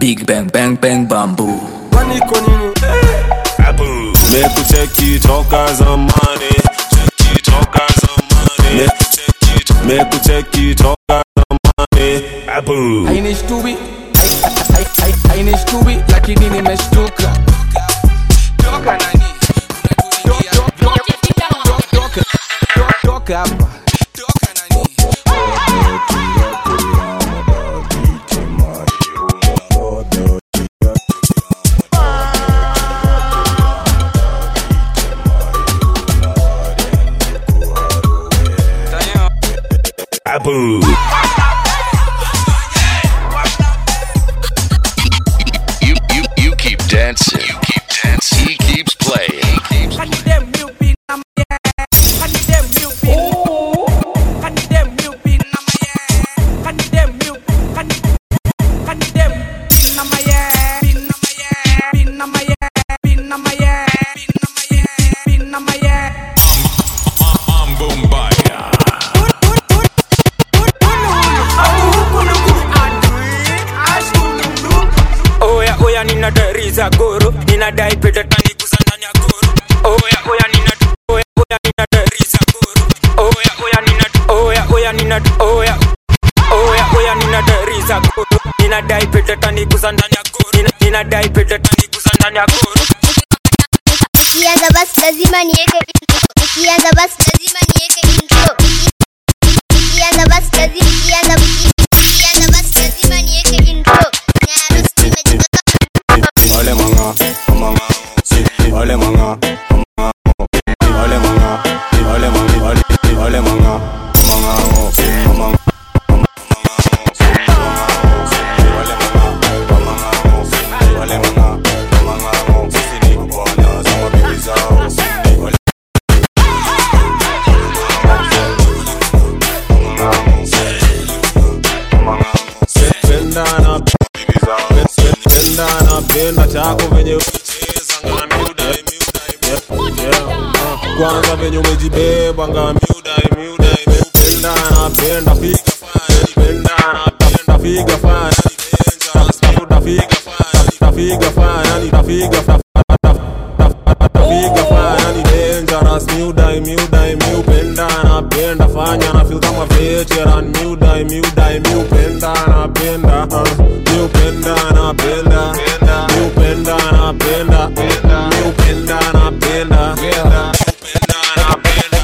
big bang bang bang bamboo kwani iko nini mekucheki toka zamani cheki toka zamani mekucheki mekucheki toka zamani abu hainishtui hainishtui lakini nimeshtuka toka nani toka hapa abu You you you keep dancing. You keep dancing. He keeps playing. He keeps oya oya nina dari za goro ninadai pete tani kusanyanya goro oya oya nina oya oya nina dari za goro oya oya nina oya oya nina oya oya oya nina dari za goro ninadai pete tani kusanyanya goro Nina- ninadai pete tani kusanyanya goro Nikianza basi lazima niweke intro. Nikianza basi lazima niweke intro. Nikianza basi lazima nikianza nikianza basi lazima niweke intro. Na harusi nimejipaka Ole manga, manga, ole manga, manga, ole manga, ole manga, ole ole manga, manga, manga, ole manga, manga, sisi ni bwana za mabibi zao. Ole pendana pendana penda chako venye ucheza ngana miudai miudai yeah, uh, kwanza venye umejibeba nga miudai miudai pendana penda figa fanya pendana penda figa fanya tafuta figa fanya tafiga fanya tafiga tafiga fanya ni dangerous miudai miudai miupenda napenda fanya na feel kama veteran miudai miudai miupenda napenda uh, miupenda napenda miupenda napenda miupenda napenda miupenda napenda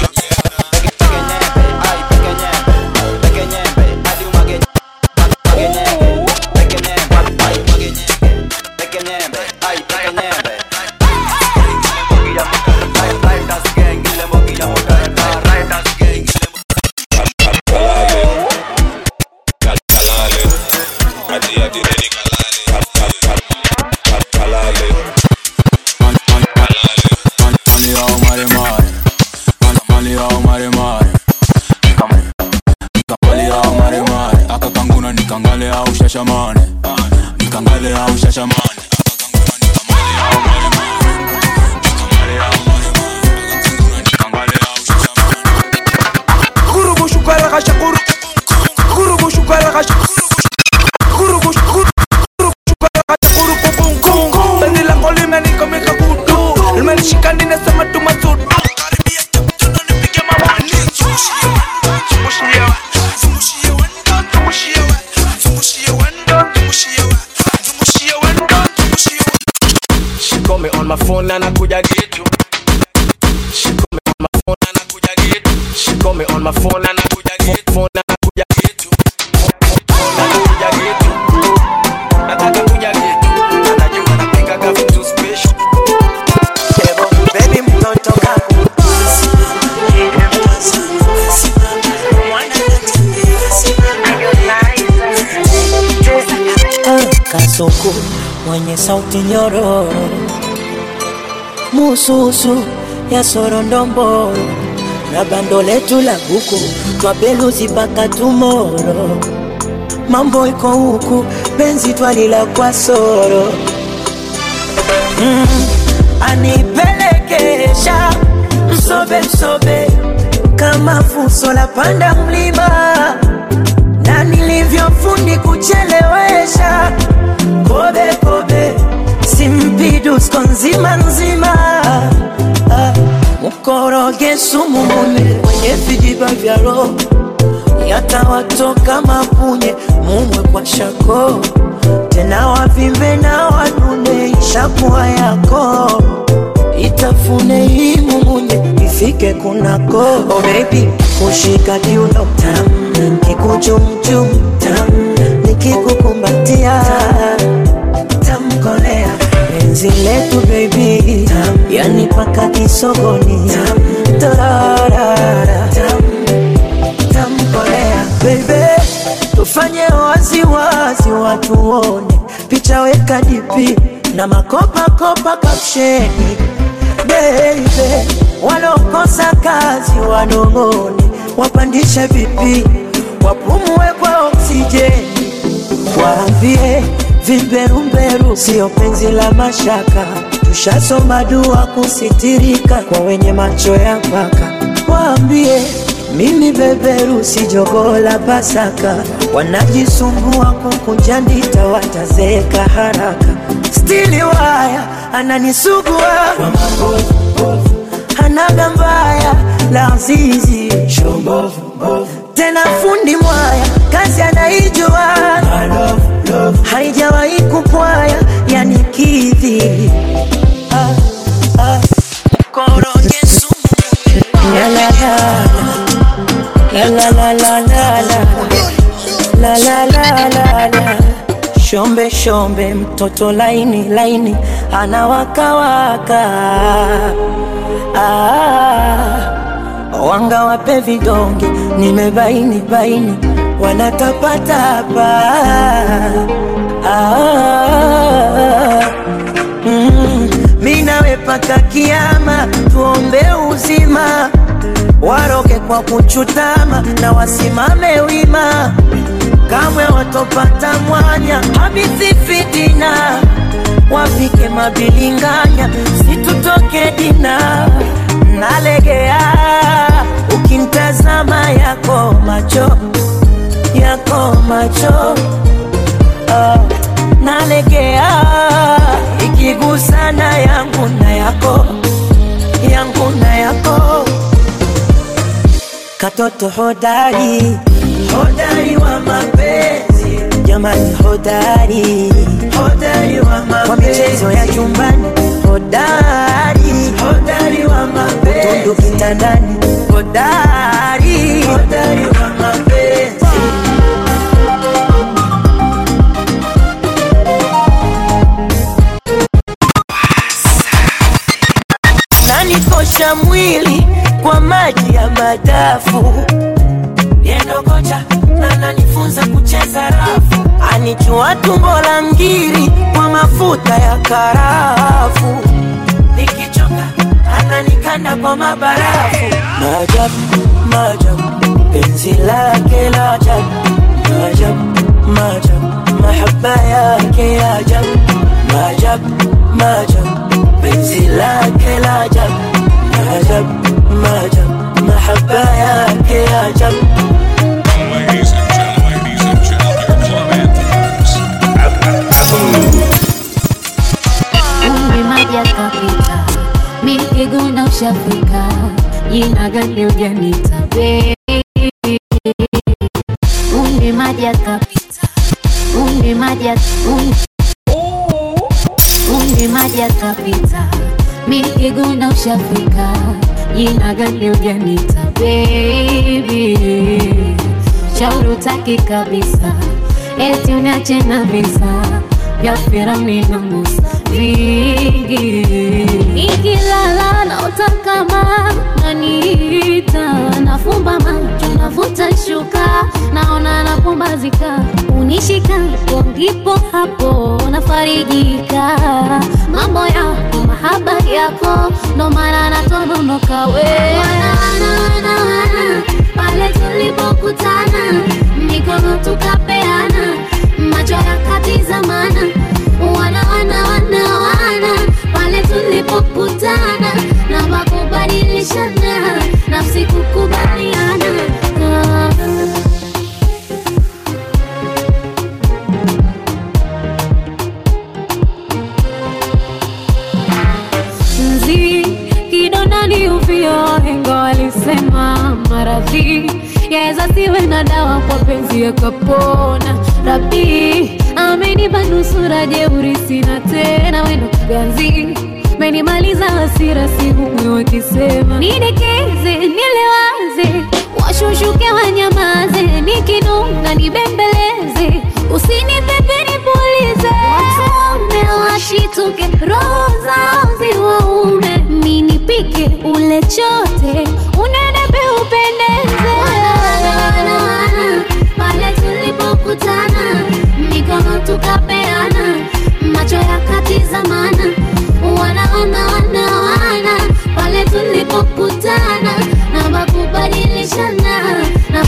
nikangale au shashamane nikangale au shashamane Kurubu shukara kasha kuru Kurubu shukara kasha Kurubu shukara kasha kuru kukung kung Tani la koli meni kame kakutu Ilmeni shikani nasema tumasudu Karibia tuno nipige mawani Zungushie wendo Zungushie wa Zungushie wendo Zungushie wa Zungushie wendo Zungushie wa Zungushie wendo Zungushie wa She call me on my phone and I kuja get you. She call me on my phone and I kuja get you. She call me on my phone and I kuja get phone and I kuja get you. Phone and I kuja get you. Nataka kuja get you. Anajua napika vitu special. Baby mtoto kaku Kasuku mwenye sauti nyororo mususu ya sorondomboro na bando letu la buku twabeluzi mpaka tumoro mambo iko huku penzi twalila kwa soro mm, anipelekesha msobe msobe kama fuso la panda mlima na nilivyofundi kuchelewesha kobe vidusko nzima nzima Ah, mkoroge sumu mune kwenye vijiba vya roho yatawatoka mapunye mumwe kwa shako tena wavimbe na wanune ishakuwa yako itafune hii mumunye ifike kunako oh baby kushika kiuno tam kikuchumchum tam nikikukumbatia tamkolea penzi letu baby tam yani paka kisogoni tam tararara tam tamkolea bebe tufanye waziwazi watuone picha weka dipi na makopakopa kapsheni bebe walokosa kazi wanong'one wapandishe vipi wapumue kwa oksijeni waambie vimberumberu sio penzi la mashaka tushasoma dua kusitirika kwa wenye macho ya mpaka waambie mimi beberu si jogoo la Pasaka, wanajisumbua kukunja ndita, watazeeka haraka. Stili waya ananisugua kwa mabovu, hanaga mbaya la zizi tena fundi mwaya kazi anaijua haijawahi kupwaya yani kidhi ah, ah. koroge sumu la la la la la la la la la la la la la shombe shombe mtoto laini laini anawakawaka ah, wanga wape vidonge nimebaini baini wanatapatapa ah, mm, mi nawe paka kiama tuombe uzima waroge kwa kuchutama na wasimame wima, kamwe watopata mwanya habithi fitina, wapike mabilinganya, situtoke dina, nalegea ukimtazama yako macho yako macho ah, nalegea ikigusana yangu na yako yangu na yako katoto hodari hodari wa mapenzi jamani hodari hodari wa mapenzi kwa michezo ya chumbani hodari hodari wa mapenzi utundu kitandani hodari hodari wa mapenzi nanikosha mwili kwa maji ya madafu yendo kocha na nanifunza kucheza rafu anichua tumbo la ngiri kwa mafuta ya karafu nikichoka ananikanda kwa mabarafu maajabu maajabu penzi lake la ajabu maajabu maajabu mahaba yake ya ajabu maajabu maajabu penzi lake la ajabu maajabu maajabu mahaba yake ya ajabu Ladies and gentlemen, ladies and gentlemen, club anthems. Umri maji yakapita, mikiguna ushafika, jina gani ujanita baby? Umri maji yakapita, umri maji yak- um- umri maji yakapita, mikiguna ushafika, jina gani ujanita baby? Shauri utaki kabisa, eti uniache na visa vya Firauni na Musa vingi. Nikilala naota kama naniita, nafumba macho navuta shuka, naona napumbazika, unishika hapo ndipo hapo nafarijika. Mambo yako mahaba yako, ndo maana natononoka we wana, wana, wana, wana. Pale tulipokutana mikono tukapeana, macho yakatizamana, wana wana wana wana. Pale tulipokutana na makubadilishana, nafsi kukubaliana ah. wanasema maradhi yaweza siwe na dawa kwa penzi yakapona. Rabi amenipa nusura jeuri, sina tena wendo ganzi menimaliza hasira, sihumwi wakisema nidekeze, nilewaze, washushuke wanyamaze, nikinuna nibembeleze, usinipepe nipulize, watume washituke, roho zao ziwaume, ninipike ule chote, unenepe upendeze. Wana, wana, wana, pale tulipokutana mikono tukapeana, macho yakatizamana, wanaona wana wana pale tulipokutana na makubadilishana na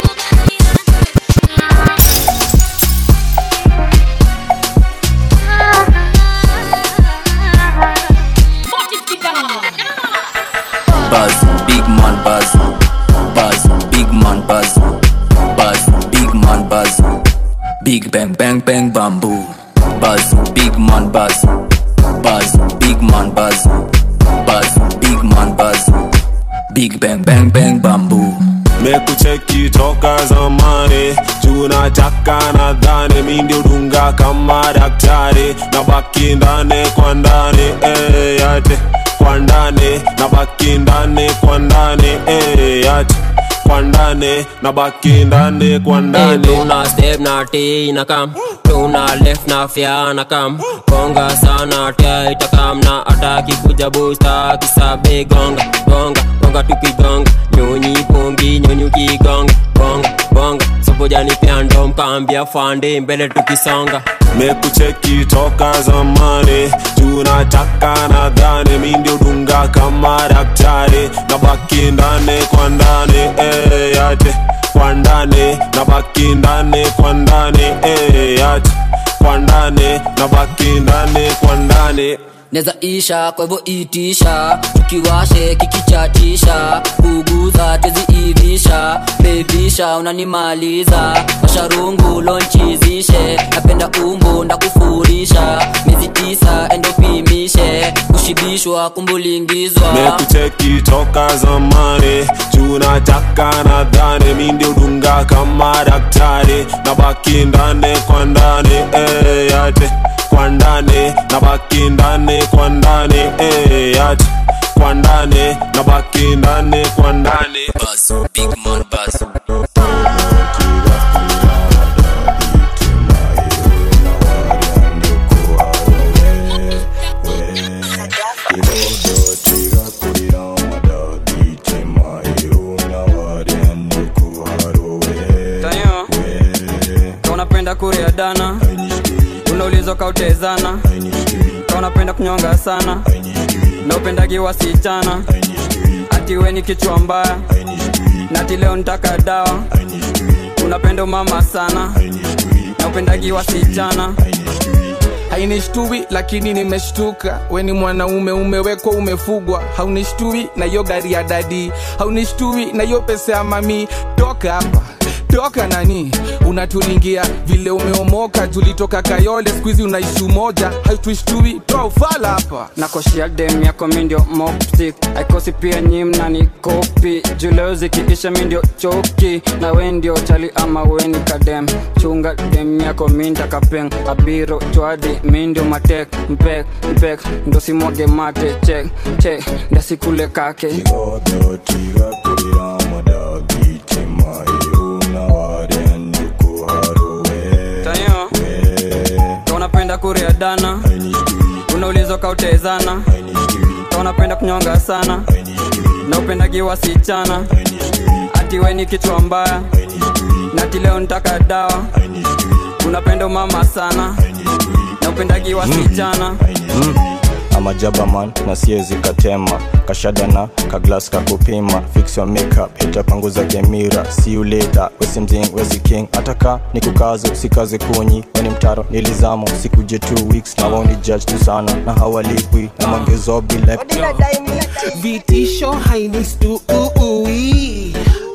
Buzz, big man buzz. Buzz, big man buzz. Buzz, big man buzz. Big bang bang bang bamboo. Buzz, big man buzz. Buzz, big man buzz. Buzz, big man buzz. Big bang bang bang bamboo. mekucheki toka zamani tunataka nadhani mi ndio dunga kama daktari na baki ndani kwa ndani eh, yate kwa ndani na baki ndani kwa ndani eh, yate kwa ndani na baki ndani kwa Hey, ndani tuna step na T na kam tuna left na fya na kam gonga sana tia itakam na ataki kuja busta kisabe gonga gonga gonga tukigonga nyonyi pombi nyonyi kigonga gonga gonga sopojani pia ndo mkambia fande mbele tukisonga mekucheki toka zamani tunataka nadhani mi ndio dunga kama daktari na baki ndani kwa ndani eh, yate kwa ndani na baki ndani kwa ndani eh, yate kwa ndani na baki ndani kwa ndani neza isha kwa hivyo itisha tukiwashe kikichatisha kuguza teziivisha bebisha unanimaliza masharungu lonchizishe napenda umbo ndakufurisha miezi tisa endopimishe kushibishwa kumbulingizwa mekucheki toka zamani tunataka nadhani mi ndio dunga kama daktari na baki ndani kwa ndani eh, yate kwa ndani na baki ndani kwa ndani eh, yate kwa ndani na baki ndani kwa ndani Buzz, big man buzz. tayo ka unapenda kuria dana unaulizwa kautezana ka unapenda kunyonga sana na upendagi wasichana ati we ni kichwa mbaya na ati leo nitaka dawa unapenda umama sana na upendagi wasichana hainishtui lakini nimeshtuka we ni mwanaume umewekwa umefugwa haunishtui na hiyo gari ya dadi haunishtui na hiyo pesa ya mami toka hapa toka nani unatulingia vile umeomoka tulitoka kayole skuizi unaishi umoja haituishtui toa ufala hapa nakoshia dem yako mindio moptik aikosi pia nyim na ni kopi juleo zikiisha mindio choki na we ndio chali ama weni kadem chunga dem yako minda kapeng abiro chwadi mindio matek mpek mpek ndo simwage mate chek chek ndasikule kake tayo ka unapenda kuria dana unaulizwa kautezana ka unapenda kunyonga sana na upendagi wasichana ati we ni kichwa mbaya na ati leo nitaka dawa unapenda umama sana na upendagi wasichana ama jabaman na siezi katema kashadana kaglas kakupima fix your makeup itapanguza gemira see you later wesimzing wezi king ataka ni kukazo sikaze kunyi weni mtaro nilizamo sikuje two weeks na woni judge tu sana na hawalipwi na mangezo bila vitisho hainistui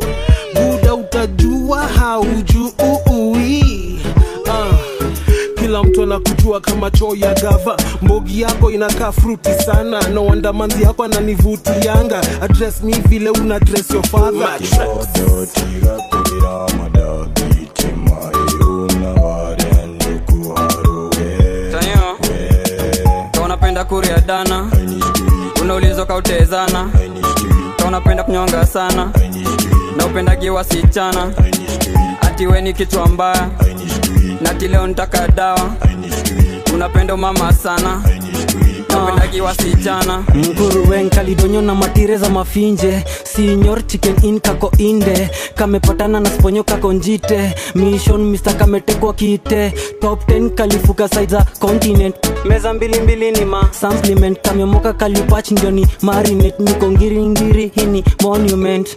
buda utajua haujui uh, kila mtu anakujua kama choo ya gava mbogi yako inakaa fruti sana no wonder manzi yako ananivutianga address me vile una dress your father Tanyo, ka unapenda kuria dana unaulizwa kautezana ka unapenda kunyonga sana na upendagi wasichana ati we ni kichwa mbaya nati leo nitaka dawa unapenda umama sana na upendagi wasichana mguruwen kalidonyo na matire za mafinje sinyor chicken in kako inde kamepatana na sponyo kako njite mission mr kametekwa kite top 10 kalifuka side za continent meza mbili mbili ni ma supplement kamemoka kalipach ndio ni marinate niko ngiringiri hini monument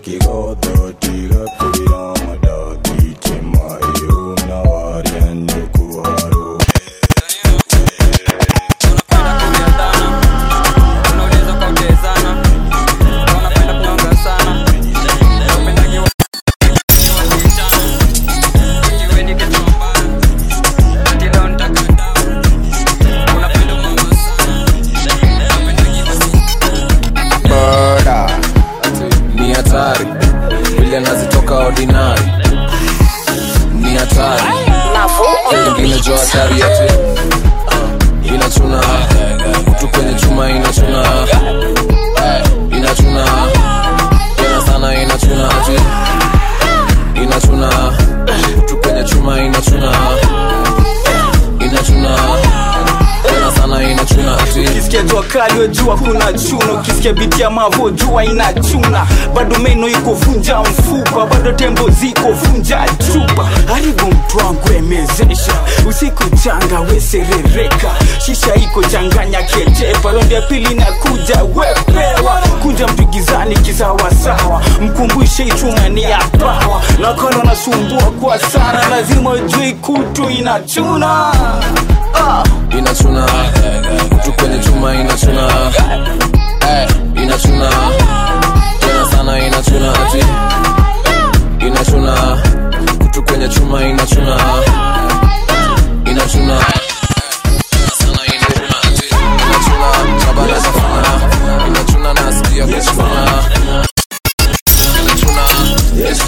murder ni hatari vile nazitoka ordinary ni hatari ingine jo hatari ati uh, inachuna kutu kwenye chuma inachuna uh, inachuna tena sana inachuna ati inachuna kutu kwenye chuma inachuna inachuna tena sana inachuna ati ukisikia jua kali wejua kuna chuna ukisikia biti ya mavo jua inachuna bado meno iko vunja mfupa bado tembo ziko vunja chupa haribu mtu wangu emezesha usiku changa weserereka shisha iko changanya kejepa rondi ya pili na kuja wepewa kuja mtu gizani kisawasawa mkumbushe ichuma ni ya pawa nakona nasumbua kwa sana lazima ujui kutu inachuna ah. inachuna kutu kwenye chuma inachuna eh, inachuna tena sana inachuna ati inachuna kutu kwenye chuma inachuna inachuna sana inachuna ati inachuna chabana safuna inachuna nasikia kuchuna inachuna yes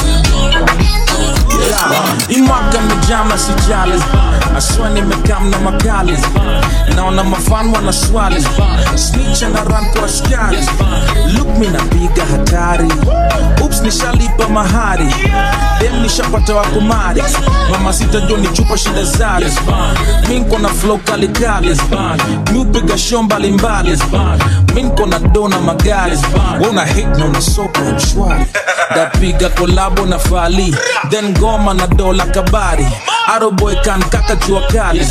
imwaga mijama sijali aswa nimekam na makali naona mafan wana swali snicha na ran kwa askari luk mi napiga hatari ups nishalipa mahari dem nishapata wakumari mama sitajo ni chupa shida zali minko na flow kalikali miupiga show mbalimbali minko na dona magari wona hit na una soko ya mshwari dapiga kolabo na fali then goma na dola kabari aroboy kan kaka jua kali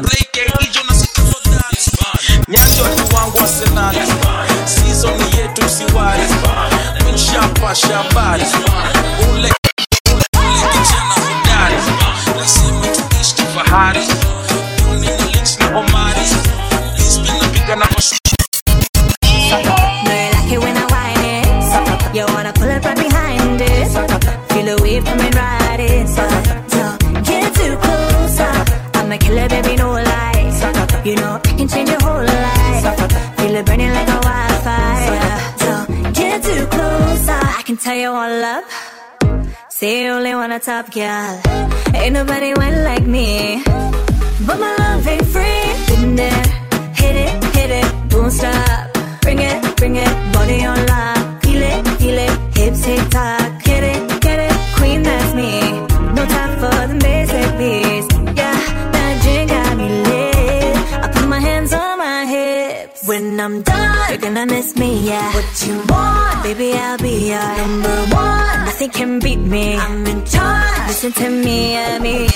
nyanjo watu wangu arsenali season yetu siwari minshapasha habari ule ule kijana hodari lazima tuishi kifahari Duni na links na omari Lisbon napiga na mash No, you like it when I whine it. You wanna pull up right behind it. Feel the wave coming right in. Don't get too close. I'm a killer, baby, no lie. You know I can change your whole life. Feel it burning like a wildfire. Don't get too close. I can tell you all up. Say you only want a top girl. Ain't nobody went like me. But my love ain't free. Been there, hit it, hit it, don't stop. Bring it, bring it, body on lock. Feel it, feel it, hips tick tock. Get it, get it, queen that's me. No time for the basic beats. Yeah, that drink got me lit. I put my hands on my hips. When I'm done, you're gonna miss me, yeah. What you want, baby, I'll be your number one. Nothing can beat me. I'm in charge. Listen to me, yeah, me.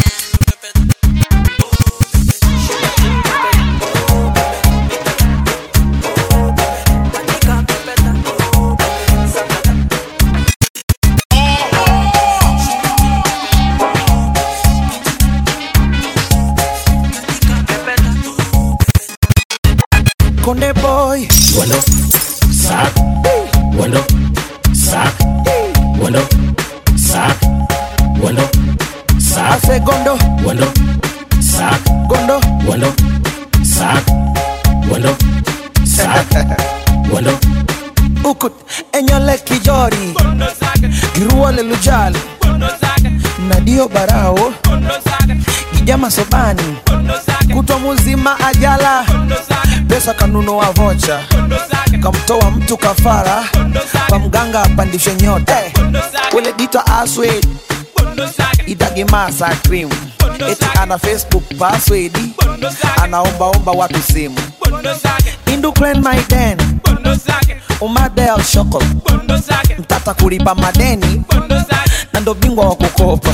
Konde boy. Wando, sack, wando, sack, wando, sack, wando, sack, segundo, wando, sak gondo gondo sak gondo sak gondo ukut enyole kijori giruole lujali nadio barao gijama sobani kutwa muzima ajala pesa kanunua vocha kamtoa mtu kafara kwa mganga apandishe nyota ule dita aswed idagimasa cream eti ana facebook password anaombaomba watu simu induklen maiden umadel shoko mtata kulipa madeni na ndo bingwa wa kukopa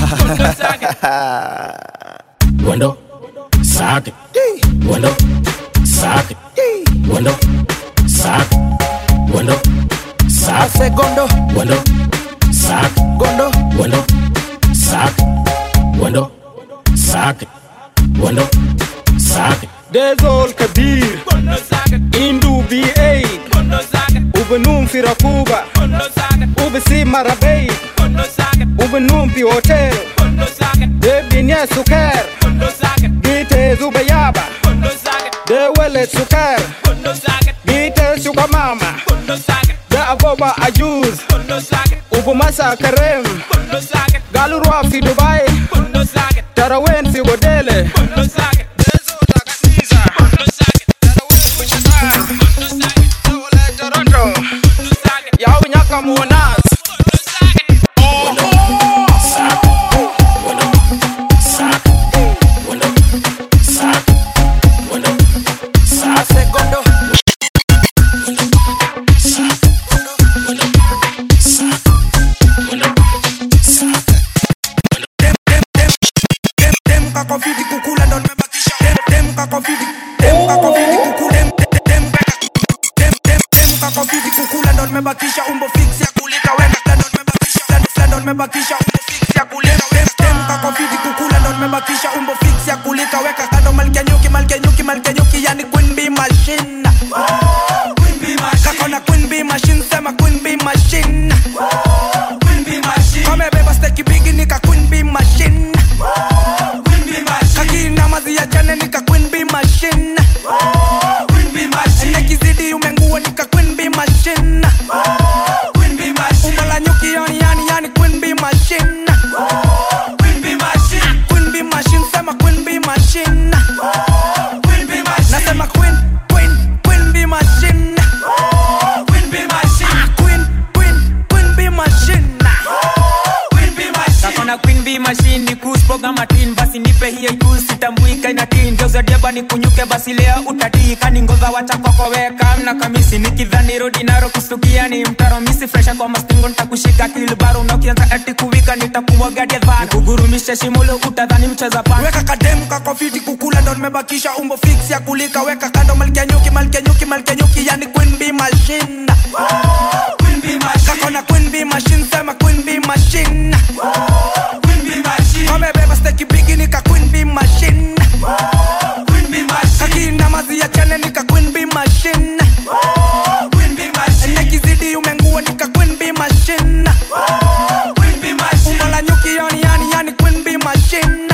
Wando, sake, wando, sake, wando, sake, wando, sake, gondo, wando, sake, gondo, wando, sake, wando, sake, wando, sake. Dezol Kabir Indu B8 Ubenum Firakuba Ubesi Marabei Ubenum Pi Hotel Debinya Sukar Gite Zubayaba Dewele Sukar Gite Sukamama Da Aboba Ajuz Ubumasa Karem Galurwa Fi Dubai Tarawen Fi Godele Yao nyaka muonas kakofiti kukula ndo nimebakisha dem dem kakofiti dem kakofiti kukula dem dem dem dem dem kakofiti kukula ndo nimebakisha umbo fix ya kulika weka kando nimebakisha kando kando nimebakisha umbo fix ya kulika dem dem kakofiti kukula ndo nimebakisha umbo fix ya kulika weka kando malkia nyuki malkia nyuki malkia nyuki yani queen bee machine queen bee machine kakona queen bee machine sema queen bee machine queen bee machine kamebeba steki bigi nika queen bee machine kakina mazi ya jane nika queen bee machine nekizidi umengua nika queen bee machine umbo la nyuki yani yani yani queen bee machine queen bee machine sema queen bee machine nasema queen queen queen bee machine queen queen queen bee machine kakona queen b machine ni kus program atin basi nipe hiyo ikus sitambuika inatin geuzadiaba ni kunyuke basi leo utatii kani ngova wacha kokoweka mna kamisi nikidhani rodi naro kustukia ni mtaro misi fresha kwa mastingo nitakushika kilbaro na ukianza ati kuwika nitakumwagadia dhana kugurumisha shimulo utadhani mcheza pana weka kademu kakofiti kukula ndo nimebakisha umbo fix ya kulika weka kando malkia nyuki malkia nyuki malkia nyuki yani queen bee machine kakona queen bee machine sema queen bee machine kamebeba steki bigi nika queen bee machine kakina mazi ya chane nika queen bee machine nekizidi umengua nika queen bee machine umbo la nyuki yani yani yani queen bee machine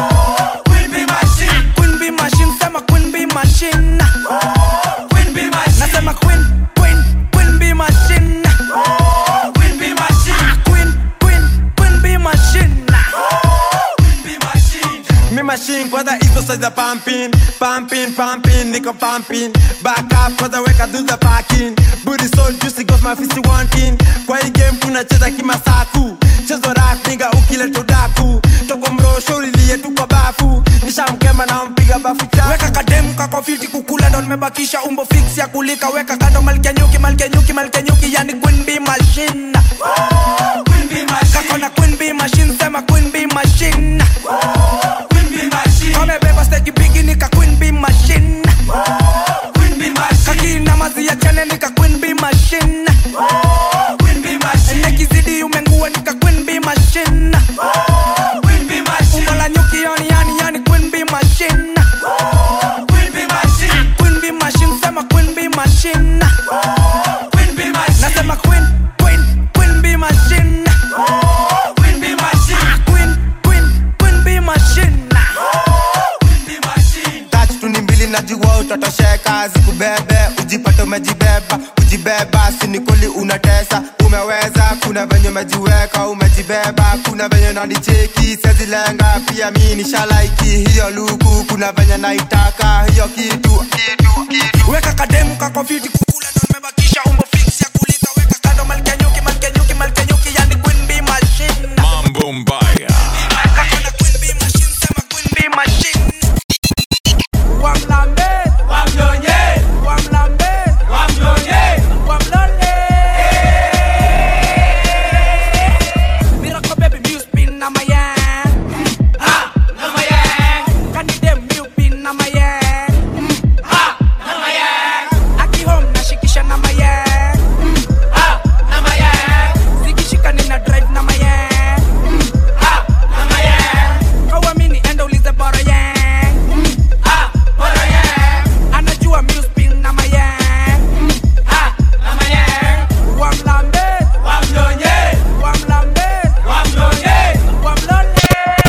queen bee machine sema queen bee machine nasema queen queen queen bee machine queen queen queen bee machine Me machine kwanza hizo size za pumping pumping pumping niko pumping back up kwanza weka do the parking booty so juicy got my fist wanting kwa hii game tunacheza kimasaku chezo rap nigga ukileta udaku toko mrosho ulilie tu kwa bafu nishamkema na mpiga bafu cha weka kademu kakofiti kukula ndo nimebakisha umbo fix ya kulika weka kando malkia nyuki malkia nyuki malkia nyuki yani queen bee machine kakona queen bee machine sema queen bee machine kamebeba steki bigi nika queen bee machine kakina mazi ya chane nika queen bee machine nekizidi umengua nika queen bee machine umbo la nyuki yani yani yani queen bee machine queen bee machine sema queen bee machine ujipate umejibeba kujibeba sinikoli unatesa umeweza kuna venye umejiweka umejibeba kuna venye nanicheki sezilenga pia mi nishalaiki hiyo luku kuna venye naitaka hiyo kitu kitu kitu weka kademu kako fiti kukula ndo nimebakisha umbo fix ya kulika weka kando malkia nyuki malkia nyuki malkia nyuki yani queen bee machine Mambo mbaya. bee machine wamlambe wamnyonye wamlambe wamnyonye wamlole miracle baby music pin na my hand ha na my hand can you dem you pin na my hand ha na my hand aki home nashikisha na my hand ha na my hand zikishika nina drive na my hand ha na my hand kawamini enda ulize bora yang ha bora yang anajua music pin na my hand ha na my hand wamlambe wamnyonye wamlambe wamnyonye wamlole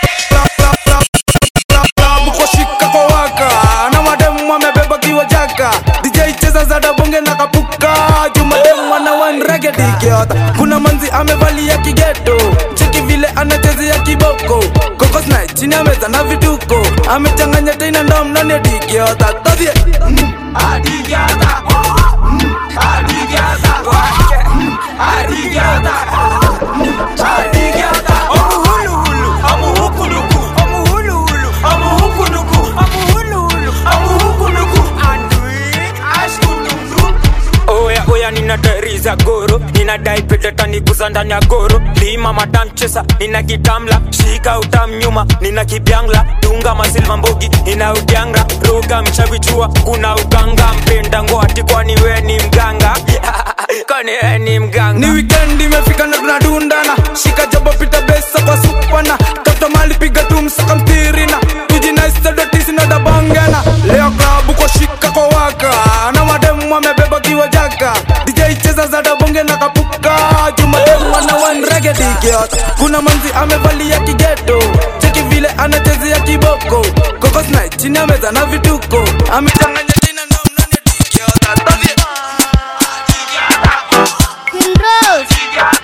mkoshika kwa waka na mademu wamebeba kiwa jaka dj cheza za dabonge na kapuka jumademu wana wanregedikiota kuna manzi amevalia kigeto cheki vile anachezea kiboko kokosna chini ya meza na vituko amechanganya tena ndom ndani ya dikiota todhie adigiata adigiata adigiata adigiata omuhuluhulu omuhukuluku omuhuluhulu omuhukuluku omuhuluhulu omuhukuluku andui ashkululu oya oya ninadariza goro ninadai petetaniguza ndani ya goro lima matamchesa nina kitamla shika utam nyuma nina kibyangla dunga masilva mbogi ina udyanga roga mchavichua kuna uganga mpenda ngoati kwani we ni mganga kwani we ni mganga ni wikendi imefika na tunadundana shika jabo pita besa kwa supana tafuta mali piga tu msaka mtirina tujinaisadotisi na dabangana leo klabu kwa shika kwa waka na mademu wamebeba kiwa jaka dj cheza za dabonge na kapuka jumademu wana wanregedikiot kuna manzi amevalia kigeto cheki vile anachezea kiboko kokosna chini ya meza na vituko amechanganya tena na mnane dikiota todhie Queen Rose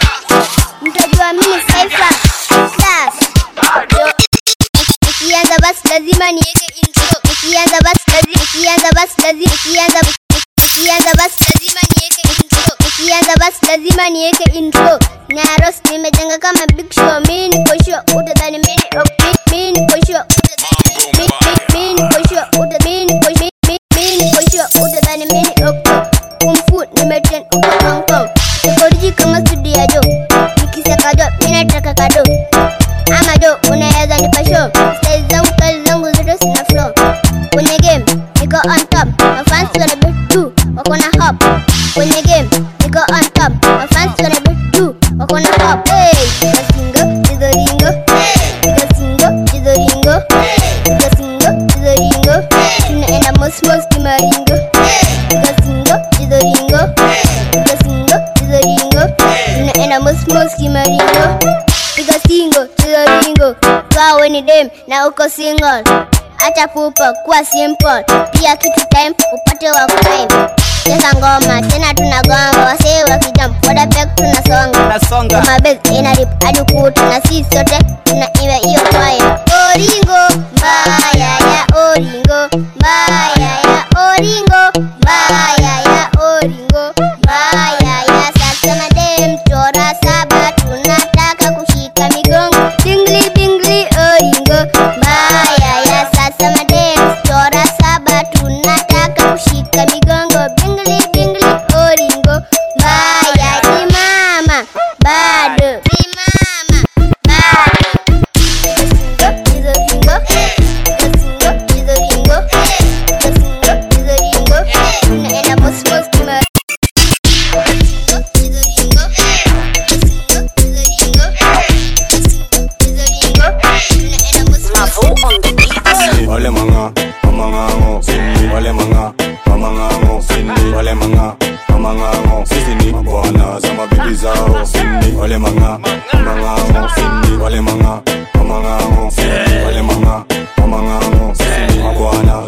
mtajua mimi Cypher Class Yo, nikianza basi lazima niweke intro nikianza basi lazima nikianza basi lazima nikianza nikianza basi lazima niweke intro nikianza basi lazima niweke intro Nyaros nimejenga kama big show mimi niko sure utadhani mimi ni op- mimi niko sure utadhani mimi- mimi- mimi niko sure uta- mimi niko mimi- mimi- mimi niko sure utadhani mimi ni op- kumfu nimetrain uko Hong Kong nikoriji kama studio ya jo nikisaka jo mimi nataka kado ama jo unaweza nipa show style zangu kazi zangu zote sina flow kwenye game niko on top mafans wana bet tu wako na hop kwenye game niko on top mafans wana bet tu wako na hop hey gasingo jizoringo gasingo jizoringo gasingo jizoringo tunaenda mosmos kimaringo gasingo jizoringo gasingo jizoringo tunaenda mosmos kimaringo piga singo chizoringo kawe ni dem na uko single acha pupa kuwa simple pia kitu time upate wa crime cheza ngoma tena tunagonga wasee wakijam wadapek tunasonga ngoma bes ina rip hadi kutu na sisi sote tunaiwa hiyo kwaya oringo mbaya ya oringo mbaya ya oringo mbaya ya oringo mbaya ya sasa madem chora saba tunataka kushika migongo bingli bingli oringo mbaya ya sasa madem chora saba tunataka kushika migongo bingli bingli oringo mbaya simama bado simama bado Hizo ringo, hizo ringo, hizo ringo, hizo ringo, hizo ringo, tunaenda boss boss kima Wale manga, mamangango, wale manga, mamangango, wale manga, mamangango, sisi ni mabwana za mabibi zao. Wale manga, mamangango, wale manga, mamangango, wale manga, mamangango, sisi ni mabwana za mabibi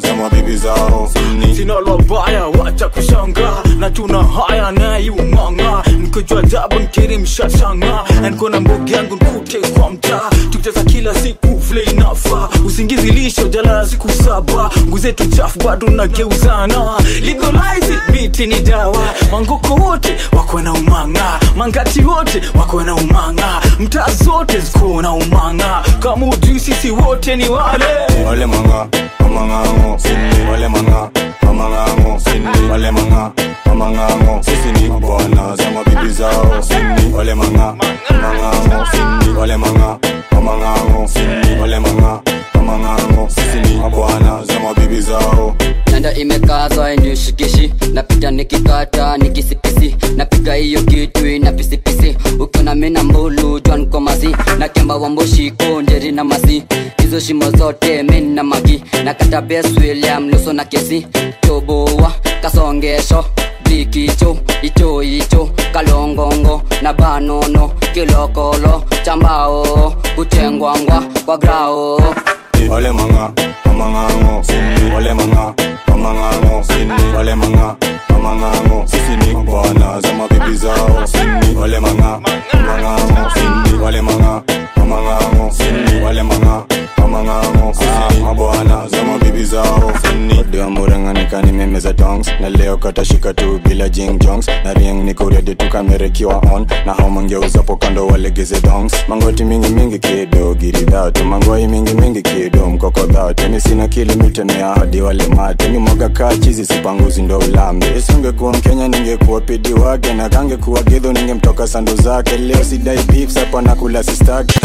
mabibi zao sini sina lobaya wacha kushanga na tuna haya naiumanga nikojua jabu nkiri mshashanga nkona mbogi yangu nkute kwa mtaa tukicheza kila siku vile inafa usingizi lisho jalala siku saba nguzetu chafu bado nageuzana legalize it, biti ni dawa mangoko wote wako na umanga mangati wote wako na umanga mtaa zote ziko na umanga kama ujui sisi wote ni wale wale manga amangango sini wale manga amangango sini wale manga amangango sisi ni bwana za mabibi zao sini wale manga amangango sini wale manga amangango sini wale manga amangango sisi ni bwana za mabibi zao nanda imekazwa inishikishi napita nikikata nikisipisi napiga hiyo kitu ina pisipisi ukiona mina mbulu jwan komazi na kemba wamboshiko njeri na masi hizo shimo zote min na magi na kata bes william luso na kesi toboa kasongesho blikicho icho icho kalongongo na banono kilokolo chambao kuchengwangwa kwa grao wale manga amangango sini wale manga amangango sini wale manga amangango sisi ni bwana za mabibi zao sini wale manga amangango sini wale manga amangango sini wale manga amangango sisi ni mabwana za mabibi zao sini Dua muranganika nimemeza dongs na leo katashika tu bila jing jongs na rieng niko ready tu kamerekiwa on na hao mangeuzapo kando walegeze dongs mangoti mingi mingi kido giridhatu mangoi mingi mingi kido mkokodhatu mi sina kilimitemea hadi wale mate mi mwaga kaa chizi sipanguzi ndo ulambe isingekuwa mkenya ningekuwa pidi wake na kangekuwa gidho ningemtoka sando zake leo sidai beef sapa nakula sistake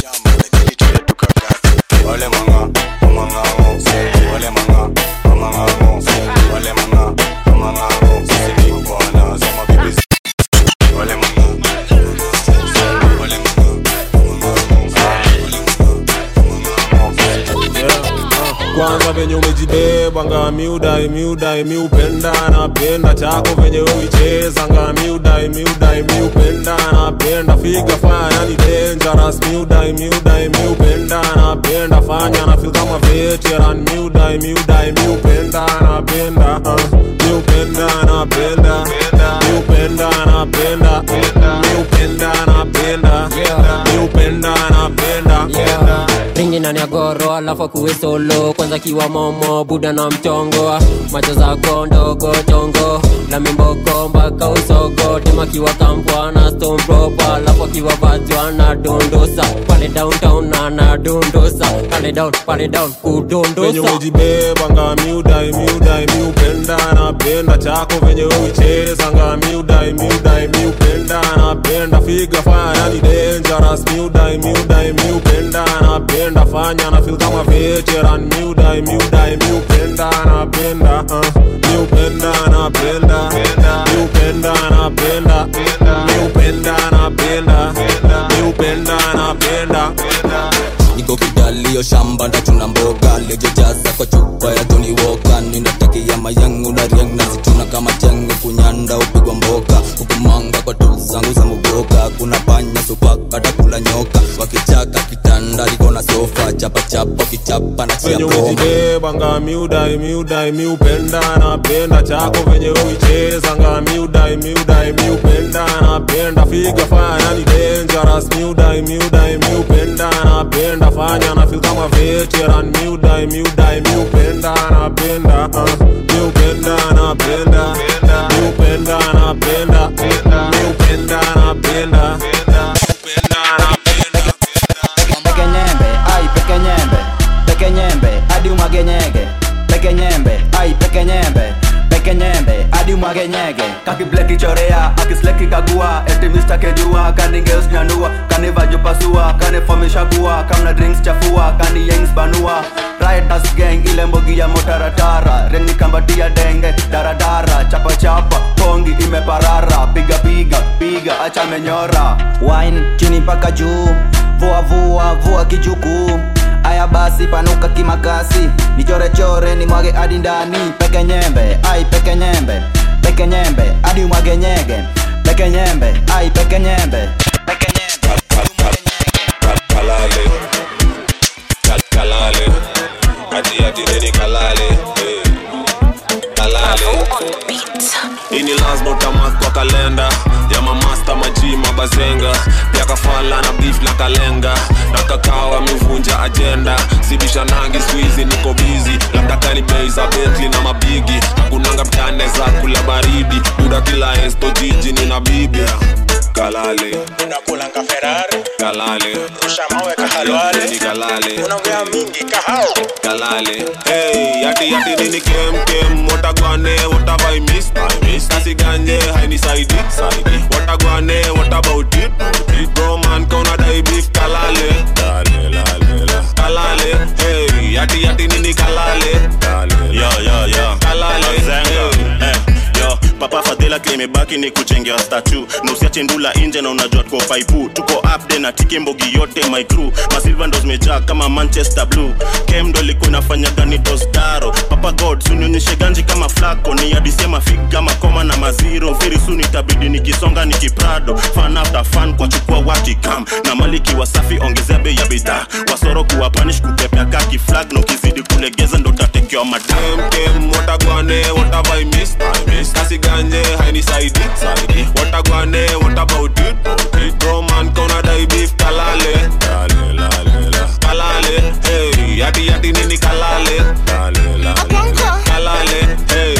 wale manga amangao wale manga amangao wale manga amangao sisi ni bwana za mabibi wale manga wale kwanza venye umejibeba nga miudai miudai miupenda napenda chako venye uicheza nga miudai miudai miupenda napenda figa fanya ni dangerous miudai miudai miupenda napenda fanya na feel kama veteran miudai miudai miupenda napenda uh, miupenda napenda miupenda napenda miupenda napenda miupenda napenda ringi ndani ya goro alafu akuwe solo kwanza kiwa momo buda na mchongo macho zako ndogo chongo la mimboko mpaka usogo tema kiwa kampwa na stone proper alafu akiwa vajwa na dondosa pale downtown ana dondosa pale down pale down venye kudondosa umejibeba nga miudai miudai miupenda napenda chako venye uicheza nga miudai miudai miupenda napenda figa fanya ni dangerous miudai miudai miupenda napenda fanya na feel kama veteran miudai miudai miupenda napenda uh, miupenda napenda miupenda napenda miupenda napenda miupenda napenda niko kidalio shamba ndachuna mboga lejojaza kwa chupa ya Tony Walker ninatakia mayangu na riang nazituna kama chengo kunyanda upigwa mboka hukumanga kwa tu zangu za muboka kuna panya supaka takula nyoka wakichaka kitanda liko na sofa chapa chapa kichapa na chia venye bomba umejibeba nga miudai miudai miupenda napenda chako venye uicheza nga miudai miudai miupenda napenda figa fanya ni dangerous miudai miudai miupenda napenda fanya na feel kama veteran miudai miudai miupenda napenda uh, miupenda napenda miupenda napenda miupenda napenda peke nyembe ai peke nyembe peke nyembe hadi umwage nyege peke nyembe ai peke nyembe peke nyembe hadi umwage nyege kakibleki chorea akisleki kagua eti mista kejua kaningeus nyanua kanivajupasua kanifomisha kuwa kamna drinks chafua kani yengs banua Riders gang ile mbogi ya motaratara reni kambatia denge daradara chapa chapa pongi imeparara piga piga piga acha menyora wine chini mpaka juu vua vua vua kijuku aya basi panuka kimakasi nichorechore ni mwage hadi ndani peke nyembe ai peke nyembe peke nyembe hadi umwage nyege peke nyembe ai peke nyembe peke nyembe kalale Kal- kalale ati ati nini kalale eh. ini lazima utamak kwa kalenda ya mamasta maji mabazenga pia kafala na beef na kalenga na kakao amevunja ajenda sibishanangi swizi niko bizi labda kani bei za betli na mabigi hakunanga mtane za kula baridi buda kila esto jiji nina bibi kalale unakulanga ferari kalale rusha mawe kahalwale ni kalale unaongea mingi kahao kalale hey yati yati nini kem kem watagwane what have i missed i missed kasi ganje haini saidi saidi watagwane what about it it bro man kauna dai beef kalale kalale lale la kalale hey yati yati nini kalale kalale yo yo yo kalale Zenga. Eh, yo papa fadhila klimebaki ni kuchengea statu na usiache ndula nje na unajua tuko paipu tuko upde na tike mbogi yote my crew masilva ndo zimejaa kama manchester blue kem ndo ilikuwa inafanya gani dosdaro papa god sunionyeshe ganji kama flako ni adisema fig kama koma na maziro very soon itabidi nikisonga nikiprado fan after fan kwa chukua wakikam na maliki wasafi ongezea bei ya bidhaa wasoro kuwa panish kupepea kaki flag na ukizidi kulegeza ndo tatekewa madam kem watagwane what have i missed i missed kasi ganje haini saidi saidi watagwane what about it it bro man kauna dai beef kalale kalale lale la kalale hey yati yati nini kalale kalale lale kalale hey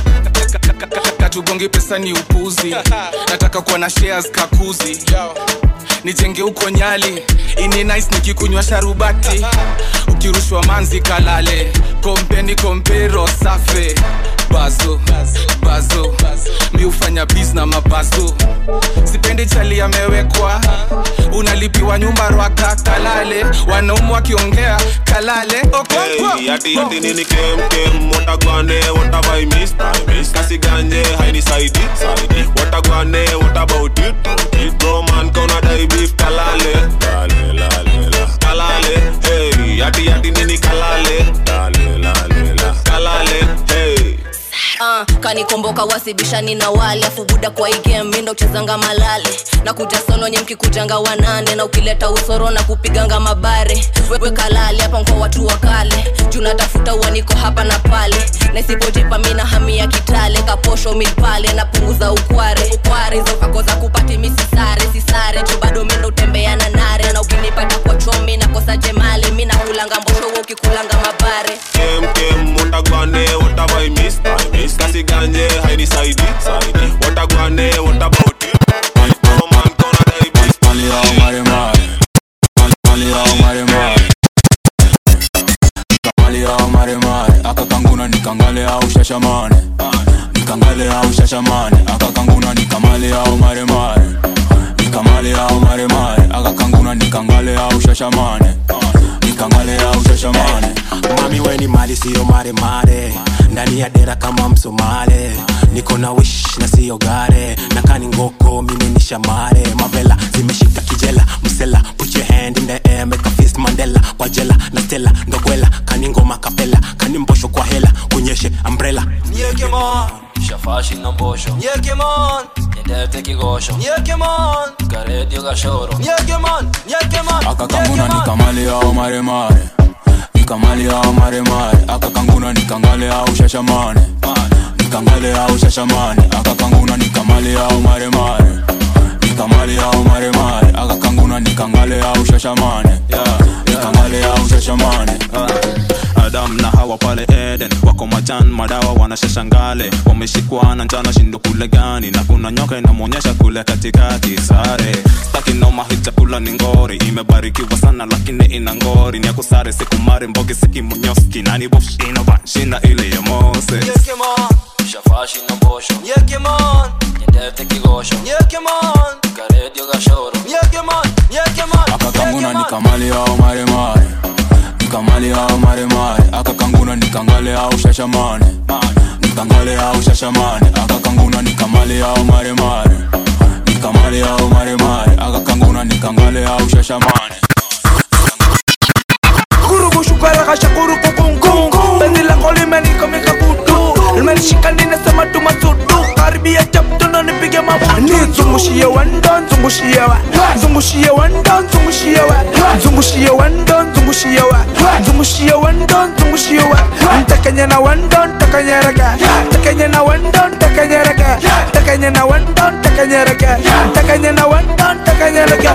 katugongi pesa ni upuzi nataka kuwa na shares kakuzi nijenge huko nyali ini nice nikikunywa sharubati ukirushwa manzi kalale kompeni kompero safe bazo bazo mi hufanya bis na mabazo sipendi chali amewekwa unalipiwa nyumba rwaka kalale wanaumu wakiongea kalale okonkwo Hey, yati yati nini kem kem watagwane what have I missed I missed kasi ganje haini saidi saidi watagwane what about it it bro man kauna dai beef kalale kalale lale la kalale hey yati yati nini kalale kalale lale la kalale hey uh, kanikomboka wasibishani na wale afu buda kwa igame mindo uchezanga malale na kuja solo nye mkikujanga wanane na ukileta usoro na kupiganga mabare wewe kalale hapa kwa watu wa kale juu natafuta uaniko hapa na pale na isipojipa mina hamia kitale kaposho milpale napunguza ukware ukware hizo kako za kupati misisare sisare juu bado mindo utembea na nare na ukinipata kwa chomi nakosa jemale mi nakulanga mbosho wewe ukikulanga mabare kem kem watagwane what have I missed I missed kasi ganje haini saidi saidi watagwane what about it bro man kauna dai beef Mali au mare mare Mali au mare mare Mali au mare mare Aka kanguna nikangale au shashamane Nikangale au shashamane Aka kanguna nikamale au mare mare Nikamale au mare mare Aka kanguna nikangale au shashamane Nikangale au shashamane mami weni mali siyo maremare ndani ya dera kama msomale niko na wish na siyo gare na kani ngoko mimi ni shamare mavela zimeshika kijela msela put your hand in the air make a fist mandela kwa jela na stela ndogwela kani ngoma kapela kani mbosho kwa hela kunyeshe umbrella Nyekemon, shafashi na mbosho Nyekemon, nyendete kigosho Nyekemon, karedio gashoro Nyekemon, Nyekemon, Aka kanguna nikamale au mare mare Nikamale au mare mare Aka kanguna nikangale au shashamane Nikangale au shashamane Aka kanguna nikamale au mare mare Nikamale au mare mare Aka kanguna nikangale au shashamane Nikangale au shashamane adam na hawa pale eden wako majan madawa wanashashangale wameshikwa na njana shindo kule gani na kuna nyoka inamwonyesha kule katikati sare staki noma hii chakula ni ngori imebarikiwa sana lakini ina ngori ni akusare sikumari mbogi sikimunyoski nani bosh inovanshina ile ya mose Nyekemon, shafashi na mbosho Nyekemon, nyendete kigosho Nyekemon, karedio gashoro Nyekemon, Nyekemon, Aka kanguna nikamale au mare mare Nikamale au mare mare Aka kanguna nikangale au shashamane Nikangale au shashamane Aka kanguna nikamale au mare mare Nikamale au mare mare Aka kanguna nikangale au shashamane Kurugu shukara kasha kurugu kungu Penzi langu limenikomika kutu Limenishika ninasema tu masudu Karibia chapto na nipige mabutu nizungushie wendo nzungushie wa nzungushie wendo nzungushie wa nzungushie wendo nzungushie wa nzungushie wendo nzungushie wa ntakanye na wendo ntakanyereke ntakanye na wendo ntakanyereke ntakanye na wendo ntakanyereke ntakanye na wendo ntakanyereke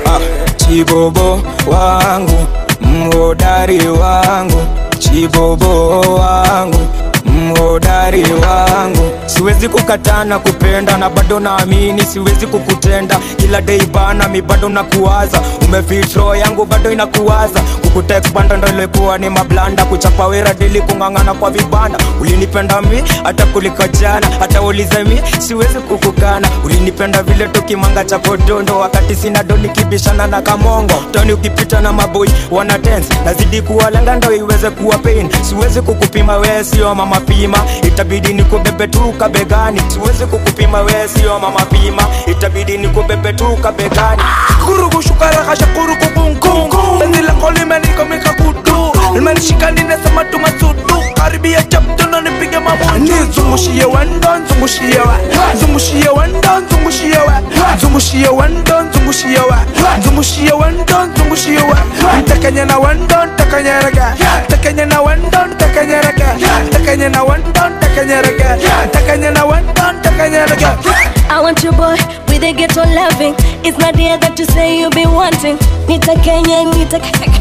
chibobo wangu mhodari wangu chibobo wangu mhodari wangu siwezi kukatana kupenda na bado naamini siwezi kukutenda kila dei bana mi bado nakuwaza umefitro yangu bado inakuwaza kukutekpanda ndo ilikuwa ni mablanda kuchapa wera dili kung'ang'ana kwa vibanda ulinipenda mi hata kuliko jana hata ulize mi siwezi kukukana ulinipenda vile tukimanga cha kodondo wakati sina do nikibishana na kamongo toni ukipita na maboi wana dance nazidi kuwalenga ndo iweze kuwa pain siwezi kukupima wee sio mama pima itabidi nikubebe tu kabegani siwezi kukupima wee sio mama pima itabidi nikubebe tu kabegani kurugushukarakasha kurukubunkum penzi lako limenikomika kutu limenishika ninasema tumasudu karibia chaptono nipige mabutu nizungushie wendo nzungushie wa nzungushie wendo nzungushie wa nzungushie wendo nzungushie wa nzungushie wendo nzungushie wa ntakanye na wendo ntakanyereke ntakanye na wendo ntakanyereke ntakanye na wendo ntakanyereke ntakanye na wendo ntakanyereke I want your boy with a ghetto loving. It's not the that you say you be wanting. Nita Kenya, Nita.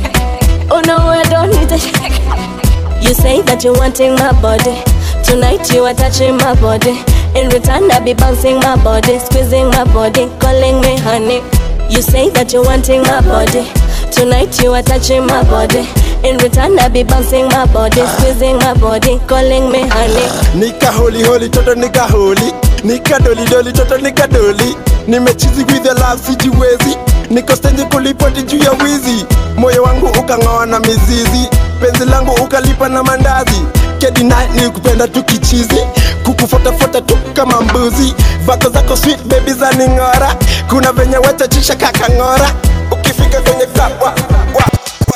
Oh no, I don't need a. You say that you're wanting my body. Tonight you are touching my body. In return, I be bouncing my body, squeezing my body, calling me honey. You say that you're wanting my body. Tonight you are touching my body. In return, I be bouncing my body, squeezing my body, calling me honey. nika holi holi toto nika holi nika doli doli toto nika doli nimechizi with the love sijiwezi niko stendi kulipoti juu ya wizi moyo wangu ukang'oa na mizizi penzi langu ukalipa na mandazi kedina ni kupenda tu kichizi kukufotafuta tu kama mbuzi vako zako sweet baby za ning'ora kuna venye wachachisha kakang'ora ukifika kwenye club, wa, wa,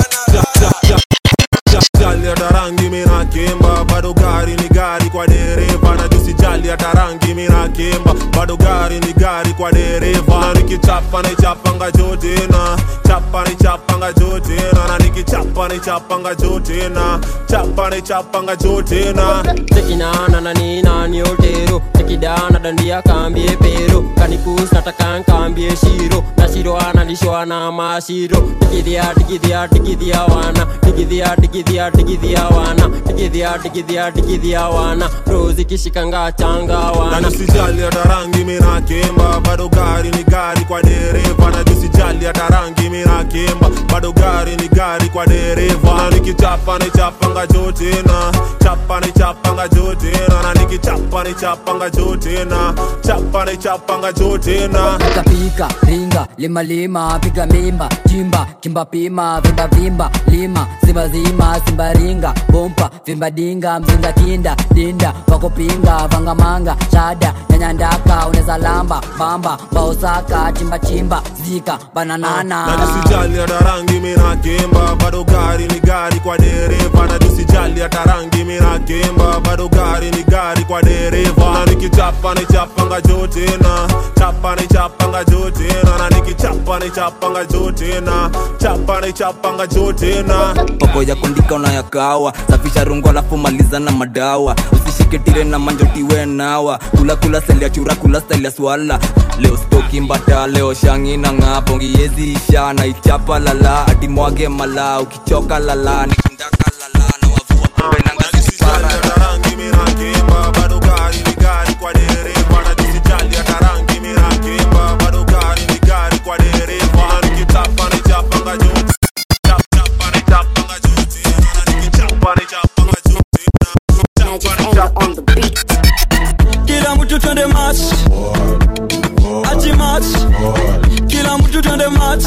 jali hata rangi mina kimba bado gari ni gari kwa dereva na jusi jali hata rangi mina kimba bado gari ni gari kwa dereva na nikichapa ni chapanga jotina chapa ni chapanga jotina na nikichapa ni chapanga jotina chapa ni chapanga jotina tekinana na nina ni otero tekidana dandia kambie pero kanikus nataka nkambie shiro na shiro analishwa na mashiro tikidhia tikidhia tikidhia wana tikidhia tikidhia tikidhia wana tikidhia tikidhia tikidhia wana rozi kishikanga changa na wana jusijali hata rangi mina kimba bado gari ni gari kwa dereva na jusijali hata rangi mina kimba bado gari ni gari kwa dereva na nikichapa ni chapanga jotina chapa ni chapanga jotina na nikichapa ni chapanga jotina chapa ni chapanga jotina pika pika ringa lima lima piga mimba chimba kimba pima vimba vimba lima simba zima simba ringa bompa vimba dinga mzinga kinda dinda wakopinga vangamanga shada nyanyandaka uneza lamba bamba baosaka chimba chimba zika bananana na jusijali hata rangi mina kimba bado gari ni gari kwa dereva na jusijali hata rangi mina kimba bado gari ni gari kwa dereva na nikichapa ni chapanga jotina chapa ni chapanga jotina na nikichapa ni chapanga jotina chapa ni chapanga jotina popo ya kundika unayakawa safisha rungu alafu maliza na madawa usishike tire na manjotiwe nawa kula kula seli ya chura kula style ya swala leo stoki mbata leo shangi na ng'apo ngiezi isha na ichapa lala ati mwage mala ukichoka lala nikindaka lala na wavua pombe na ngazi para rangi mina kimba bado gari ni gari kwa dereva na jusijali hata rangi mina kimba bado gari ni gari kwa dereva na nikichapa ni chapanga jotina chap chapa ni chapanga jotina na nikichapa ni chapanga jotina chapa ni chapanga kila mtu twende match achi match kila mtu twende match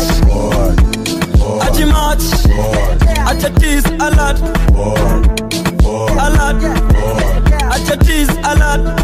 achi match acha tease alert alert acha tease alert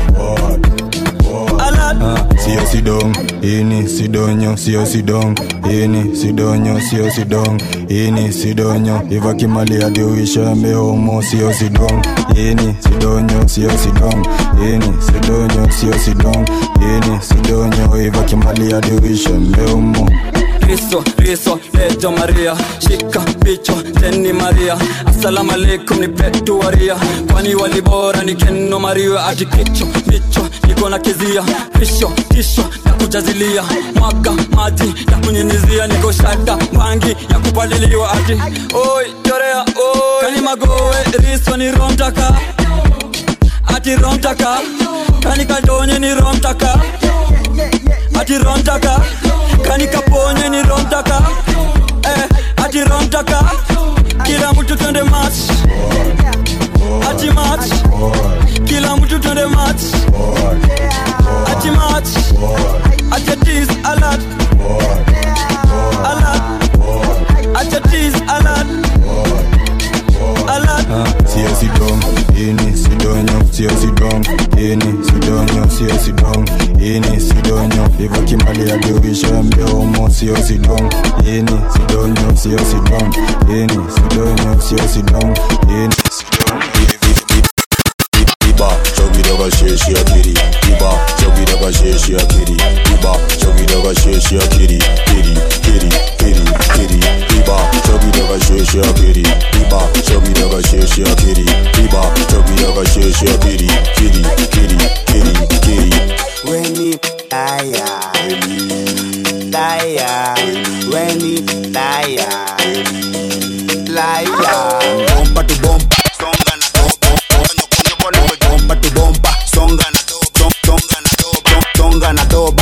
alert sio sidong ini sidonyo sio sidong ini sidonyo sio sidong ini sidonyo iva kimali hadi uisha mehomo sio sidong ini sidonyo sio sidong ini sidonyo sio sidong ini sidonyo iva kimali ya dirisha meumo Kristo, Kristo, Lejo Maria, shika picho teni Maria, assalamu alaikum ni petu waria, kwani walibora ni keno Maria, ati kicho picho niko na kizia, pisho tisho na kujazilia, mwaga maji ya kunyunyizia, niko shada mwangi ya kupaliliwa, ati oi chorea oi, kani magowe riso ni romtaka, ati romtaka, kani kadonye ni romtaka, ati romtaka kani kaponye ni romtaka eh, ati romtaka kila mtu twende match ati match kila mtu twende match ati match ati tease alert alert ati tease alert alert sio sidong ini sidonyo sio sidong ini sidonyo sio sidong ini sidonyo iva kimali ya dirisha meumo sio sidong ini sidonyo sio sidong ini sidonyo sio sidong ini Iba, chogidoga sheshi akiri Iba, chogidoga sheshi akiri Iba, chogidoga sheshi akiri Kiri, kiri, kiri, kiri Iba, chogidoga sheshi akiri Iba, chogidoga sheshi akiri Iba, chogidoga sheshi akiri Kiri, kiri, kiri, kiri Weni taya Taya Weni taya Laya Bomba tu bomba Songa na dobo Nyoko nyoko Bomba tu bomba Songa na dobo Songa na dobo Songa na doba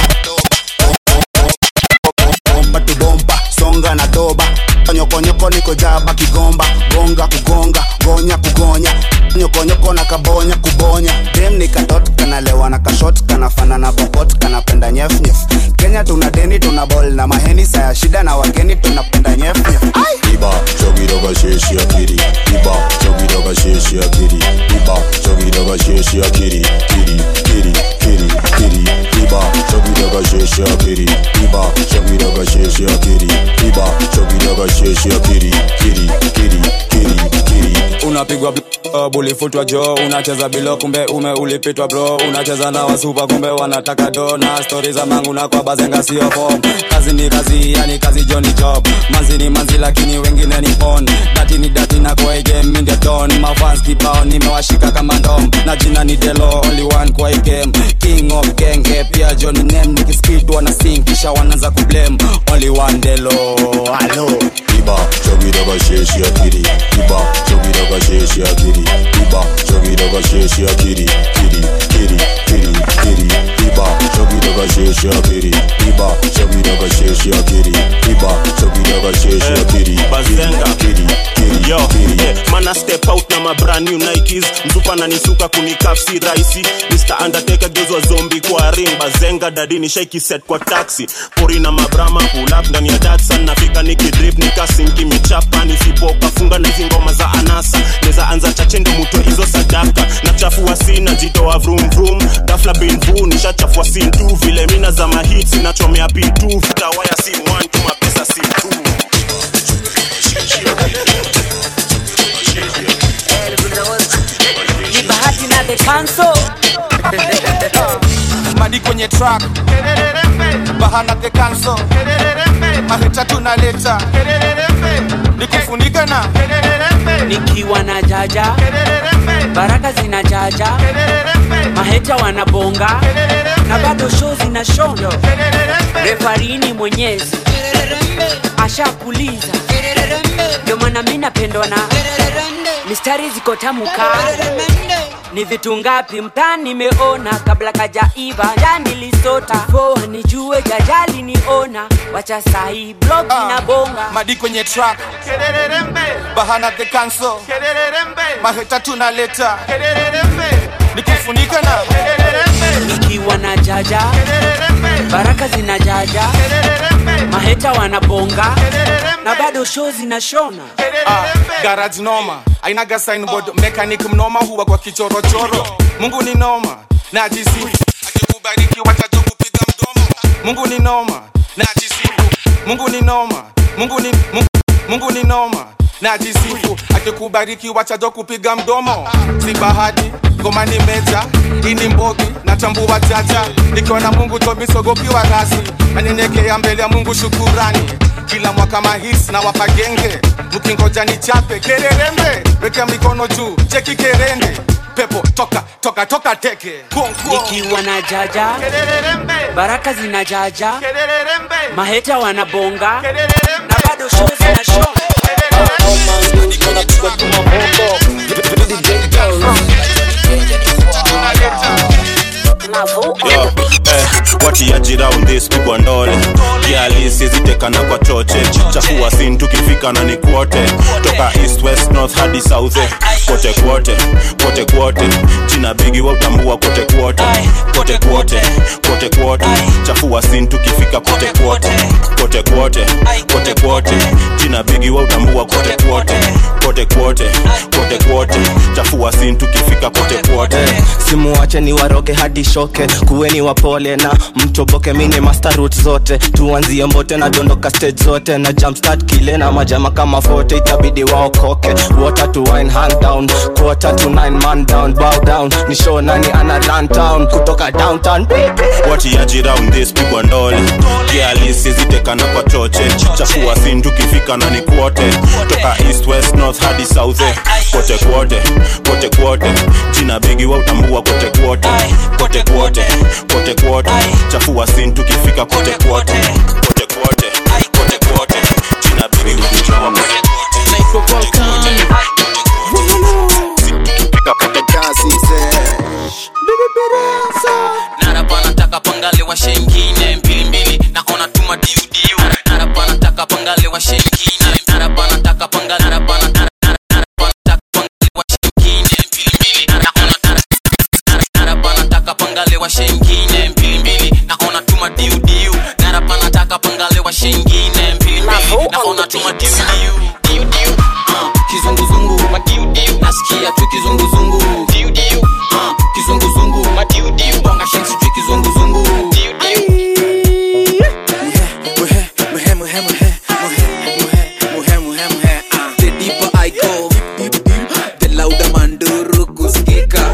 Bomba tu bomba Songa na doba Nyoko nyoko niko jaba kigomba Gonga kugonga Gonya kugonya Nyoko nyoko na kabonya kubonya Dem ni katot kanalewa na kashot kanafana na popot kanapenda nyef nyef Kenya tuna deni tuna bol na maheni saya shida na wageni tunapenda nyef nyef Iba, chogidoga sheshi akiri Iba, chogidoga sheshi akiri Iba, chogidoga sheshi akiri Kiri, kiri, kiri, kiri Iba, chogidoga sheshi akiri Iba, chogidoga sheshi akiri Iba, chogidoga sheshi akiri Kiri, kiri, kiri, kiri unapigwa bl- bulifutwa jo unacheza bilo kumbe ume ulipitwa bro unacheza na wasupa kumbe wanataka do na stori za mangu na kwa bazenga sio form kazi ni kazi yani kazi jo ni job manzi ni manzi lakini wengine ni on dati ni dati na kwa hii game mi ndio don mafans kibao nimewashika kama ndom na jina ni delo only one kwa hii game king of genge pia jo ni name nikiskid wana sing kisha wanaanza kublame only one delo halo Iba, chogidoga sheshi akiri Iba, chogidoga sheshi akiri Iba, chogidoga sheshi akiri Kiri, kiri, kiri, kiri Iba, chogidoga sheshi akiri Iba, chogidoga sheshi akiri Iba, chogidoga sheshi akiri Bazenga. Kiri, kiri, yo kiri yeah, mana step out na ma brand new nikes mzupa nanisuka kunikafsi raisi mr undertaker gezwa zombi kwa ring bazenga dadini shaiki set kwa taxi pori na mabrama pull up ndani ya datsan nafika nikidrip nikasinki michapa nisipoka funga na hizi ngoma za anasa neza anza chache ndo mutwe hizo sadaka na chafua sina jitoa vroom vroom dafla bin vu nishachafua sin tu vile mina za mahits nachomea pitu vitawaya sim one tu mapesa sim two ni bahati na the council madi kwenye track bahana the cancel mahita tunaleta nikufunika na nikiwa na jaja baraka zina jaja maheta wanabonga na bado show zina shondo refarini mwenyezi ashakuliza ndio maana mi napendwa na mistari ziko tamu kaa ni vitu ngapi mtaa nimeona kabla kajaiva ja nilisota poa nijue jajali niona wacha sahi blog na bonga madi kwenye track bahana the cancel mahita tunaleta nikufunika na nikiwa na jaja baraka zina jaja maheta wanabonga na bado show zinashona Ah, garage noma ainaga signboard mechanic mnoma huwa kwa kichorochoro mungu ni noma na ajisifu akikubariki watajo kupiga mdomo mungu ni noma na ajisifu mungu ni noma mungu ni mungu, mungu ni noma na ajisifu akikubariki wachajo kupiga mdomo si bahati ngoma ni meja ini mbogi na natambua jaja nikiwa na mungu tomisogopiwa rasi nanyenyekea mbele ya mungu shukurani kila mwaka mahis na wapagenge mkingoja ni chape kererembe wekea mikono juu cheki kerende pepo toka toka toka teke Kuong, kuong. nikiwa na jaja baraka zinajaja maheta wanabonga na bado show zina show Yo, eh, watiaji round this pigwa ndole kiali sizitekana kwa choche chafua sin tukifika na ni kwote toka east west north hadi south eh, kote kwote kote kwote jina bigi wa utambua kote kwote kote kwote kote kwote chafua sin tukifika kote kwote kote kwote kote kwote jina bigi wa utambua kote kwote kote kwote kote kwote chafua sin tukifika kote kwote simuwache ni waroge hadi shoke kuweni wapole na mtoboke mini master route zote tuanzie mbote na dondoka stage zote na jumpstart kile na majama kama fote itabidi waokoke water to wine hand down quarter to nine man down bow down ni show nani ana run town kutoka downtown watiaji round this pigwa ndole kiali sizitekana kwa choche chafua sin tukifika na ni kwote toka east west north hadi south eh, kote kwote kote kwote jina bigi wa utambua kote kwote kote kwote kote kwote chafua sin tukifika kote kwote kote kwote kote kwote jina bigi wa utambua kote kwote narapa nataka pangale wa shengine mbilimbili naona tuma diudiu narapa nataka pangale wa shengine narapa nataka pangale narapa na- narapa nataka pangale wa shengine mbilimbili naona narapa nataka pangale wa shengine mbilimbili naona tuma diudiu narapa nataka pangale wa shengine mbilimbili naona tuma diudiu diudiu ah, kizunguzungu madiudiu nasikia tu kizunguzungu diudiu ah, kizunguzungu madiudiu bonga shensi tu kizunguzungu diudiu The deeper I go, the louder manduru kusikika.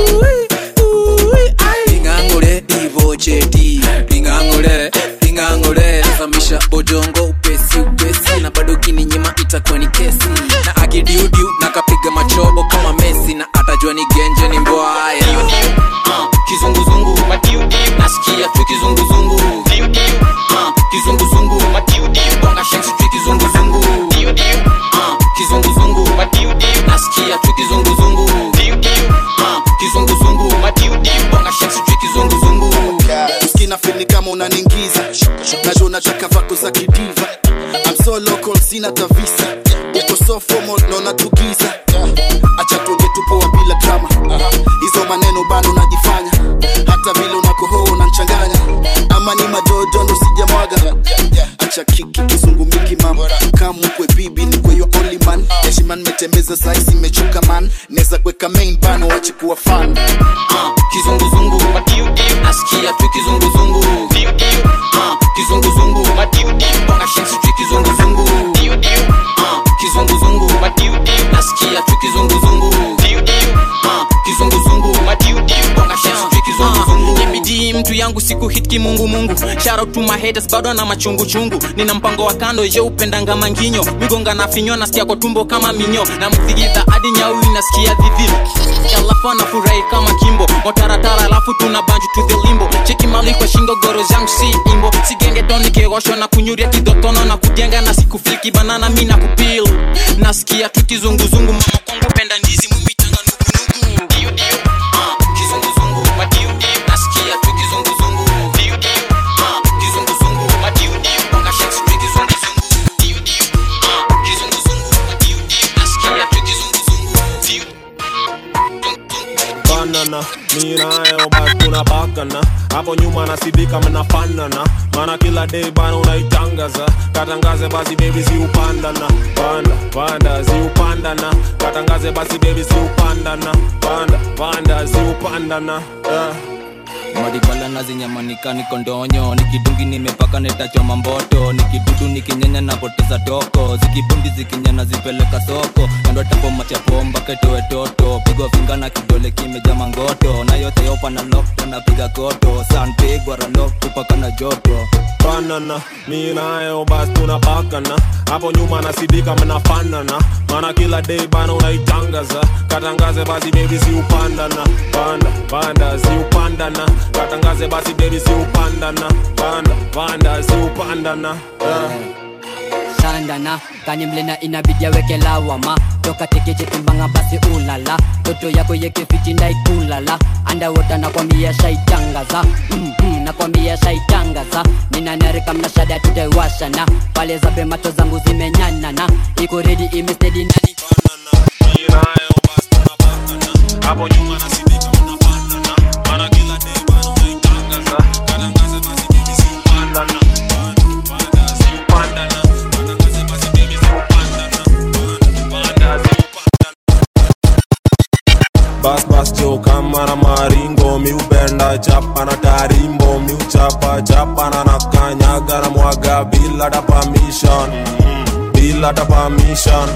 Ingangule divocheti, ingangule, ingangule, zamisha bojongo upesi upesi, na bado kininyima itakuwa ni kesi, na akidiudiu na kapiga machobo kama Messi, na atajua ni genje ni mbwaya. Ah, kizunguzungu madiudiu nasikia tu kizunguzungu diudiu ah, kizunguzungu madiudiu bonga shensi tu kizunguzungu diudiu ah, kizunguzungu madiudiu nasikia tu kizunguzungu diudiu ah, kizunguzungu madiudiu bonga shensi tu kizunguzungu uskina fili kama unaningiza najua unataka vako za kidiva I'm so local sina tavisa uko so formal naona tugiza acha tuonge tupoa bila drama hizo maneno bado unajifanya hata vile unakohoa unanchanganya ama ni madodo ndo sijamwaga acha kiki kizungumiki mam kama kwe bibi ni kwe your only man heshima nimetembeza saisi imechoka man neza kuweka main bano wache kuwa fan ah, kizunguzungu madiudiu nasikia tu kizunguzungu diudiu ah, kizunguzungu madiudiu bonga shensi tu kizunguzungu diudiu ah, kizunguzungu madiudiu nasikia tu kizunguzungu diudiu ah, kizunguzungu madiudiu bonga shensi tu kizunguzungu bidii mtu yangu siku hit kimungumungu shout to my haters bado na machunguchungu nina mpango wa kando je upendanga manginyo migonga na finyo nasikia kwa tumbo kama minyo na mthigidha hadi nyaui nasikia dhidhi alafu anafurahi kama kimbo motaratara alafu tuna banju to the limbo cheki mali kwa shingo goro zangu si imbo sigenge toni kegoshwa na kunyuria kidotono na kujenga na sikufliki banana mi na kupil nasikia tu kizunguzungu mama kwangu penda ndizi mumitanga nugunugu diu diu ah, kizunguzungu madiudiu nasikia tu kizunguzungu diudiu ah, kizunguzungu madiudiu bonga shensi tu kizunguzungu diudiu ah, kizunguzungu madiudiu nasikia tu kizunguzungu diu banana mi nayo basi tunabakana hapo nyuma nasibika mnafanana mana kila day bana unaitangaza katangaze basi bebi siupandana panda panda siupandana katangaze basi bebi siupandana panda panda siupandana yeah. maribala nazinyamanika niko ndonyo nikidungi nimepaka netachoma mboto nikidudu nikinyenya napoteza toko zikibundi zikinyana zipeleka soko kando tapo machapo mpaka itoe toto pigwa finga na kidole kimeja mangoto na yote yopa na lokto napiga koto sanpigwa ralok kupaka na joto banana mi nayo basi tunapakana hapo nyuma nasidika mnafanana mana kila day bana unaitangaza katangaze basi bebi si upandana panda panda si upandana katangaze basi bebi si upandana panda panda si upandana yeah. shandana kani mlena inabidi aweke lawama toka tekeche timbanga basi ulala toto yako yekefiti ndaikulala andawota nakwambia shaitangaza mm -hmm, nakwambia shaitangaza ninanarika mnashada tutaiwashana pale zabe macho zangu zimenyanana iko redi imestedi nani hapo nyuma nasidika mnapandana mana kila day bana unaitangaza katangaze basi bebi si upandana panda si upandana katangaze basi bebi si upandana panda si bas bas jo kama na maringo miupenda chapa na tarimbo miuchapa chapa na nakanyaga na mwaga bila ta permission bila ta permission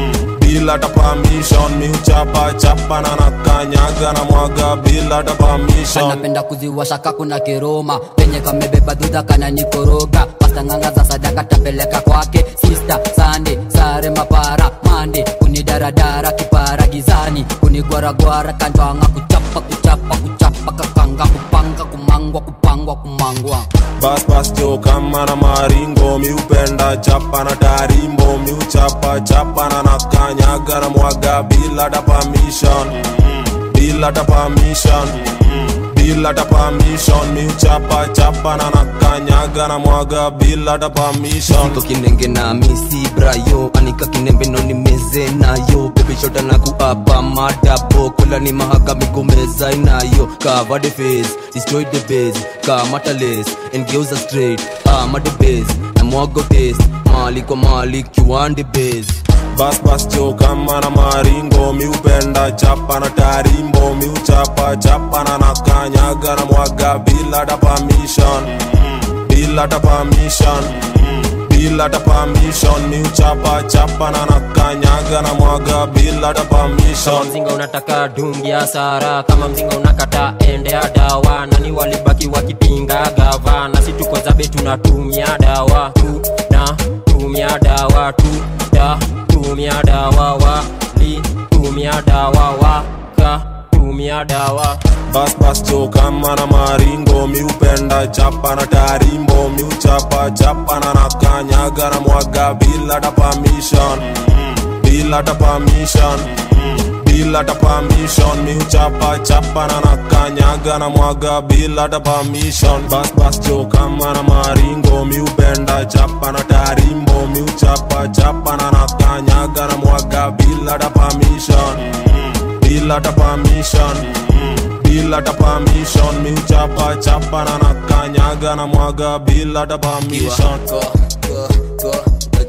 bila ta permission miuchapa chapa na nakanyaga na mwaga bila ta permission anapenda kuziwasha kakuna kiroma penye kamebeba dhudha kana nikoroga pastanganga za sadaka tapeleka kwake sista sande sare mapara mande kunidaradara kipara gizani kunigwaragwara kanjwanga kuchapa kuchapa kuchapa kakanga kupanga kumangwa kupangwa kumangwa bas bas jo kama na maringo miupenda chapa na tarimbo miuchapa chapa na nakanyaga na mwaga bila ta permission bila ta permission bila ta permission miuchapa chapa na nakanyaga na mwaga bila ta permission Niko kinenge na misi brayo anika kinembe no nimeze nayo bebe shota na kuapa madabo kula ni mahaka migomeza inayo cover the face destroy the base kamata lace and geuza straight ama the base na mwago taste mali kwa mali kiwande base bas bas jo kama na maringo miupenda chapa na tarimbo miuchapa chapa na nakanyaga na mwaga bila ta permission bila ta permission bila ta permission miuchapa chapa na nakanyaga na mwaga bila ta kama permission mzinga unataka dungia sara kama mzinga unakata endea dawa nani walibaki wakipinga gava na si tuko zabe tunatumia dawa tuna tumia dawa tuta tumia dawa wali tumia dawa waka tumia dawa bas bas jo kama na maringo miupenda chapa na tarimbo miuchapa chapa na nakanyaga na mwaga bila ta permission bila ta permission bila ta permission miuchapa chapa na nakanyaga na mwaga bila ta permission bas bas jo kama na maringo miupenda chapa na tarimbo miuchapa chapa na nakanyaga na mwaga bila ta permission bila ta permission bila ta permission miuchapa chapa na nakanyaga na mwaga bila ta permission